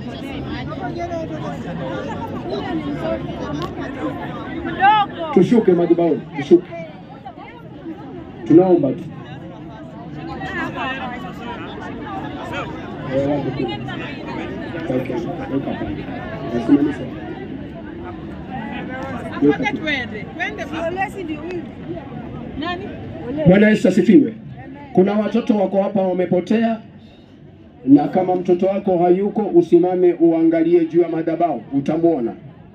Tushuke madhabahuni, tushuke, tunaomba tu. Eh, wapo tu. Okay, weka pale. Nasimamisha. Weka tu. Bwana Yesu asifiwe. Kuna watoto wako hapa wamepotea, na kama mtoto wako hayuko, usimame uangalie juu ya madhabahu, utamwona.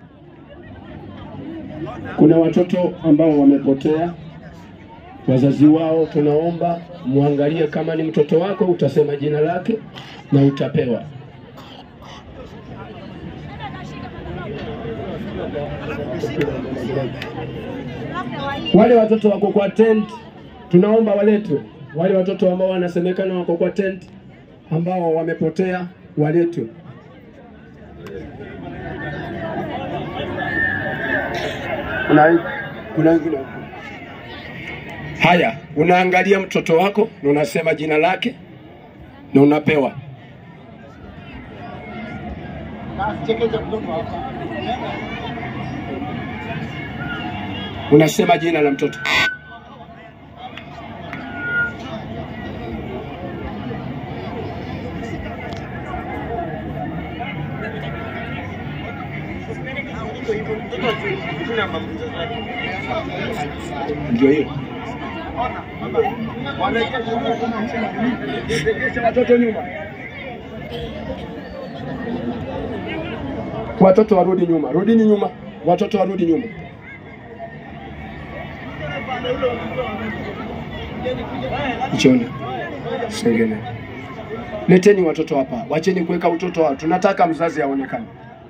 Kuna watoto ambao wamepotea, wazazi wao, tunaomba muangalie. Kama ni mtoto wako, utasema jina lake na utapewa. Wale watoto wako kwa tent, tunaomba waletwe. Wale watoto ambao wanasemekana wako kwa tent ambao wamepotea waletwe. Kuna kuna wengine huko. Haya, unaangalia mtoto wako na unasema jina lake na unapewa. Unasema jina la mtoto. Ndio hiyo. Watoto nyuma. Watoto warudi nyuma, rudini nyuma, watoto warudi nyuma. Jioni sengene, leteni watoto hapa, wacheni kuweka utoto wao. Tunataka mzazi aonekane.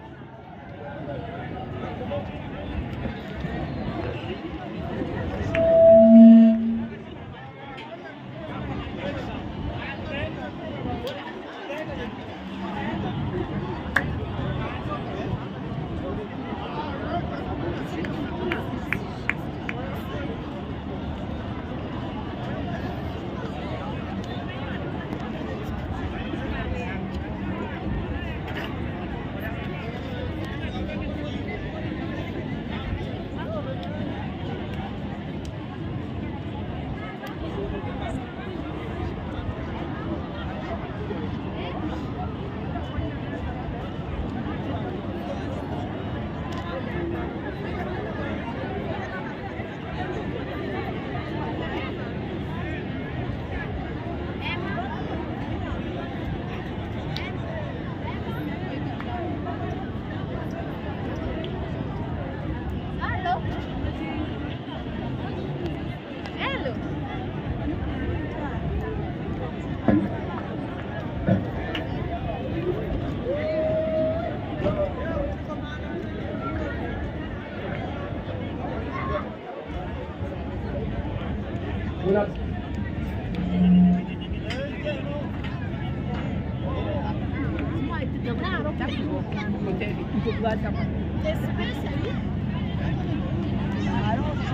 Una-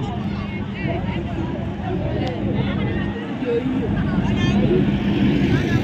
Especially